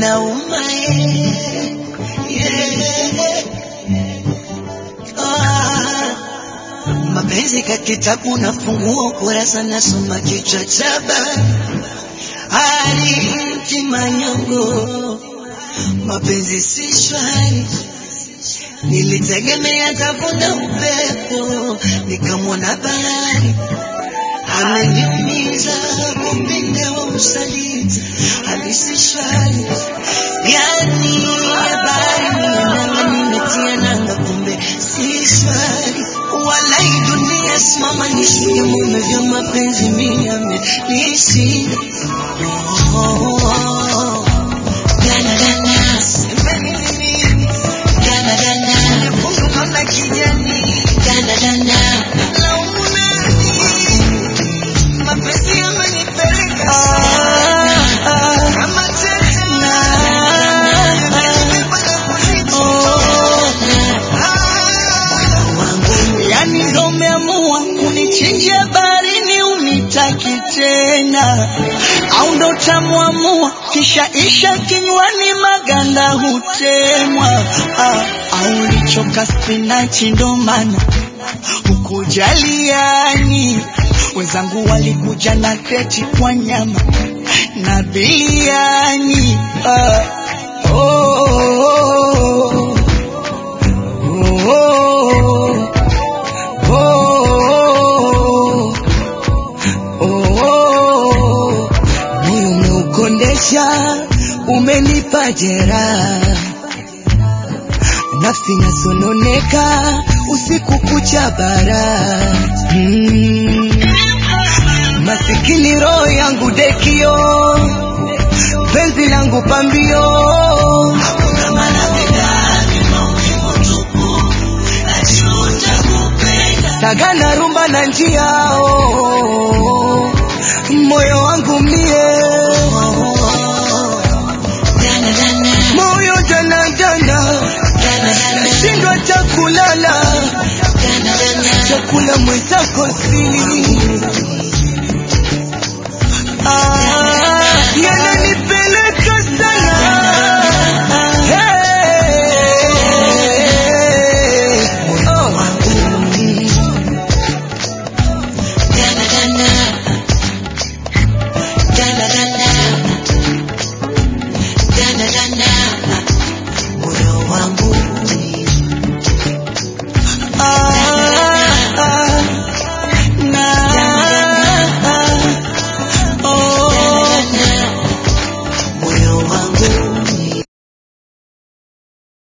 yanauma eh, yeah. Ah, mapenzi ka kitabu nafungua ukurasa nasoma kichwa cha habari hali mtima nyongo mapenzi si shwari nilitegemea tavuna upepo nikamwona bahari ameniumiza upinde wa usaliti halisi shwari yani habari nanga nimetia nanga kumbe si shwari walai dunia simama nishike mume vya mapenzi miame nishi oh, oh, oh. Gana, gana, semeni nini? Gana, gana, nyekundu kama kijani. Gana, gana, laumu nani? Mapenzi yamenipeleka sana. Kama tete na nimebeba na kulichona. Yani ndo umeamua kunichinjia baharini unitaki tena au ndo utamwamua kisha isha kinywani maganda hutemwa ah, au ulichoka spinachi ndo maana ukujaliani wenzangu walikuja na kreti kwa nyama na biliani ah, oh, oh, oh, oh, oh, oh, oh, moyo umeukondesha, umenipa jeraha, nafsi nasononeka usiku kucha bara mm. Masikini roho yangu dekio, penzi langu pambio, hakuna maradhi ndani, maumivu tupu, najuta kupenda. Sagana rumba na njia oh.